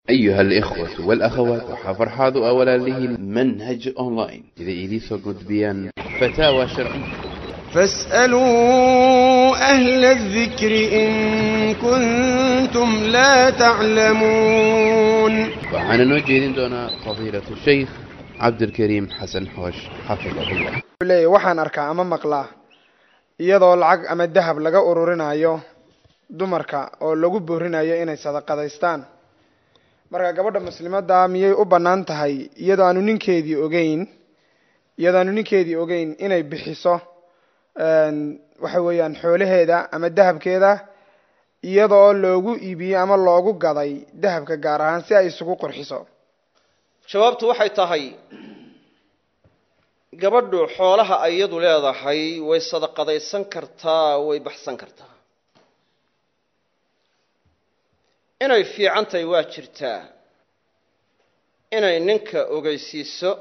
أيها الإخوة والأخوات وحفرحاض أولا له منهج أونلاين إذا إليسو قد بيان فتاوى شرعية فاسألوا أهل الذكر إن كنتم لا تعلمون وعن نوجه دون فضيلة الشيخ عبد الكريم حسن حوش حفظه الله leeyahy waxaan arkaa ama maqlaa iyadoo lacag ama dahab laga ururinayo dumarka oo lagu boorinayo inay sadaqadaystaan marka gabadha muslimadda miyay u bannaan tahay iyadoo aanu ninkeedii ogeyn iyadoo aanu ninkeedii ogeyn inay bixiso waxa weeyaan xoolaheeda ama dahabkeeda iyadoo loogu iibiyey ama loogu gaday dahabka gaar ahaan si ay isugu qurxiso jawaabtu waxay tahay gabadhu xoolaha ay iyadu leedahay way sadaqadaysan kartaa way baxsan kartaa inay fiican tahay waa jirtaa inay ninka ogeysiiso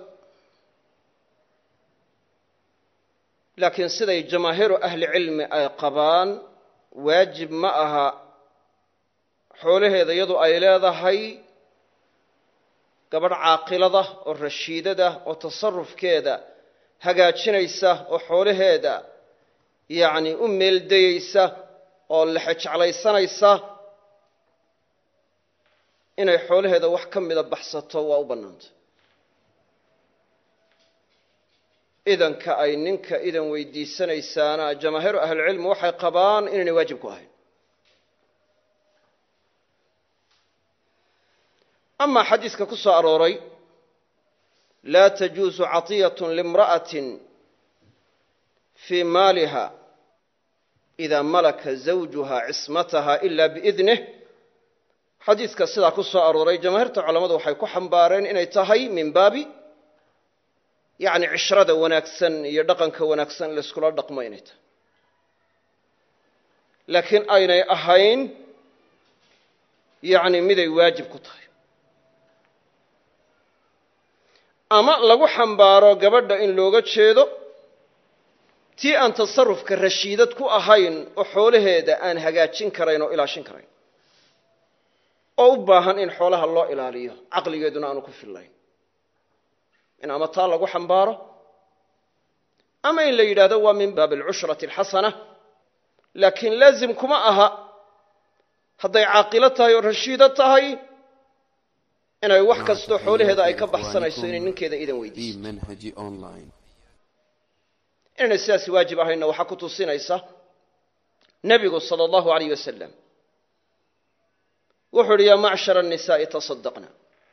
laakiin siday jamaahiiru ahli cilmi ay qabaan waajib ma aha xoolaheeda iyadu ay leedahay gabadh caaqilada oo rashiidada oo tasarufkeeda hagaajinaysa oo xoolaheeda yacni u meeldayeysa oo lexejeclaysanaysa inay xoolaheeda wax ka mida baxsato waa u bannaantay idanka ay ninka idan weydiisanaysaana jamaahiiru ahlicilmi waxay qabaan inaynay waajib ku ahayn amaa xadiiska ku soo arooray laa tajuusu caطiyat limra'atin fii maaliha idaa malaka zawjuha cismataha ila biidnih xadiiska sidaa ku soo arooray jamaahiirta culammadu waxay ku xambaareen inay tahay min baabi yacni cishrada wanaagsan iyo dhaqanka wanaagsan layskula dhaqmo inay tahay laakiin aynay ahayn yacni miday waajib ku tahay ama lagu xambaaro gabadha in looga jeedo tii aan tasarufka rashiidad ku ahayn oo xoolaheeda aan hagaajin karayn oo ilaashin karayn oo u baahan in xoolaha loo ilaaliyo caqligeeduna aanu ku fillayn in ama taa lagu xambaaro ama in la yidhaahdo waa min baabi alcushrati alxasana laakiin laazim kuma aha hadday caaqilo tahay oo rashiido tahay inay wax kastoo xoolaheeda ay ka baxsanayso inay ninkeeda idan في weydiiso منهج أونلاين inaynay sidaasi waajib ahaynna waxaa ku tusinaysa nebigu sala allahu alayh wasalam wuxuu uhi yaa macshara annisaa'i tasadaqna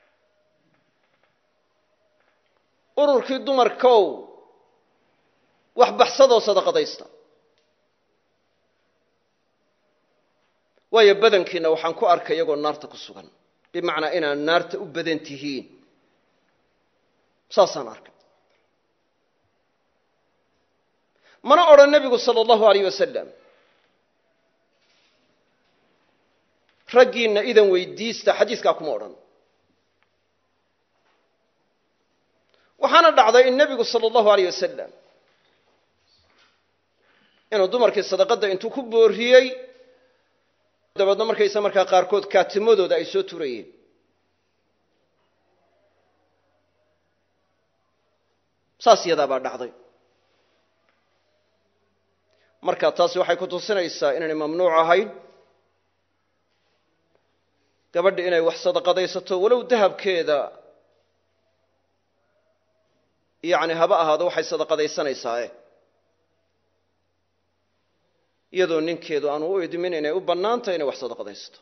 ururkii dumarkow wax baxsadoo sadaqadaysta waayo badankiina waxaan ku arkay iyagoo naarta ku sugan bimacnaa inaad naarta u badan tihiin saasaan arkay mana odhan nebigu sala allahu alayh wasalam raggiinna idan weydiista xadiiskaa kuma odhan waxaana dhacday in nebigu sala allahu alayh wasalam inuu dumarkii sadaqadda intuu ku booriyey dabeedna markaysa markaa qaarkood kaatimadooda ay soo turayeen saas yadaa baa dhacday marka taasi waxay ku tusinaysaa inaynay mamnuuc ahayn gabadha inay wax sadaqadaysato walow dahabkeeda yacni haba ahaado waxay sadaqadaysanaysaa iyadoo ninkeedu aanu u idmin inay u bannaantahay inay wax sadaqadaysato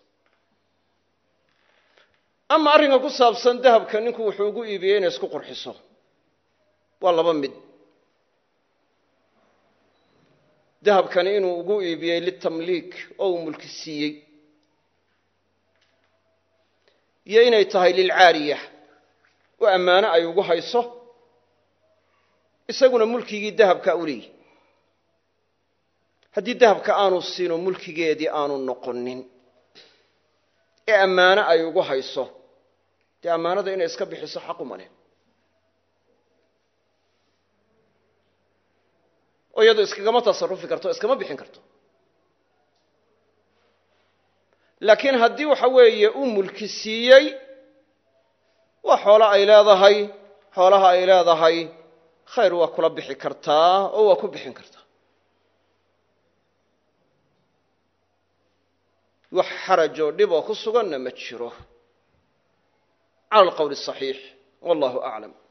ama arrinka ku saabsan dahabka ninku wuxuu ugu iibiyey inay isku qurxiso waa laba mid dahabkani inuu ugu iibiyey litamliik oo uu mulki siiyey iyo inay tahay lilcaariya oo ammaano ay ugu hayso isaguna mulkigii dahabka u leeyihi haddii dahabka aanu siino mulkigeedii aanu noqonin ee ammaano ay ugu hayso dee ammaanada inay iska bixiso xaquma leh oo iyadu iskagama tasarufi karto o iskama bixin karto laakiin haddii waxa weeye uu mulki siiyey waa xoolo ay leedahay xoolaha ay leedahay khayr waa kula bixi kartaa oo waa ku bixin kartaa wax xaraj oo dhib oo ku suganna ma jiro cala alqowli asaxiix wallahu aclam